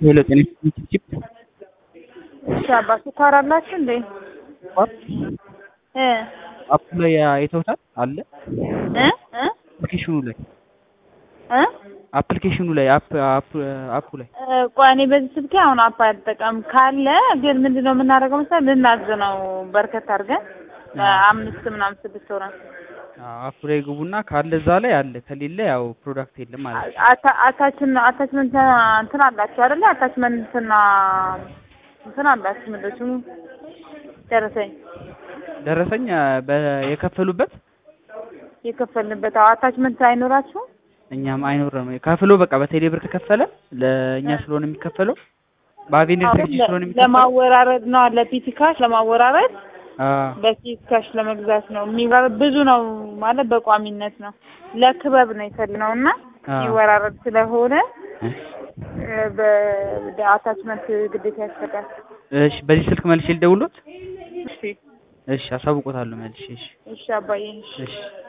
ሄሎ ጤና ይስጥልኝ ቺፕ እሺ አባ ስኳር አላችሁ እንዴ? እ አፑ ላይ አይተውታል አለ እ እ አፕሊኬሽኑ ላይ እ አፕሊኬሽኑ ላይ አፕ አፕ አፑ ላይ እ ቆይ እኔ በዚህ ስልኬ አሁን አፕ አልጠቀም ካለ ግን ምንድነው የምናደርገው መሰለህ ልናዝ ነው በርከት አድርገን አምስት ምናምን ስድስት ሆነን አፑ ላይ ግቡና ካለ እዛ ላይ አለ ከሌለ ያው ፕሮዳክት የለም ማለት ነው። አታ- አታችን አታችመንት እንትን አላችሁ አይደለ? አታችመንትና እንትን አላችሁ ምንድን ነው ስሙ ደረሰኝ ደረሰኝ በ- የከፈሉበት የከፈልንበት አዎ አታችመንት አይኖራችሁም? እኛም አይኖርም ከፍሎ በቃ በቴሌ ብር ከከፈለ ለእኛ ስለሆነ የሚከፈለው በአቬንደር አሁን ሰርቪስ ለ- ስለሆነ የሚከፈለው ለማወራረድ ነው ለፒቲ ካሽ ለማወራረድ አዎ በፒቲ ካሽ ለመግዛት ነው የሚወራ ብዙ ነው ማለት በቋሚነት ነው ለክበብ ነው የፈለግነው እና አዎ። የሚወራረድ ስለሆነ በአታችመንት ግዴታ ያስፈልጋል። እሺ በዚህ ስልክ መልሼ ልደውሎት እሺ እሺ አሳውቆታለሁ መልሼ እሺ እሺ አባዬ እሺ እሺ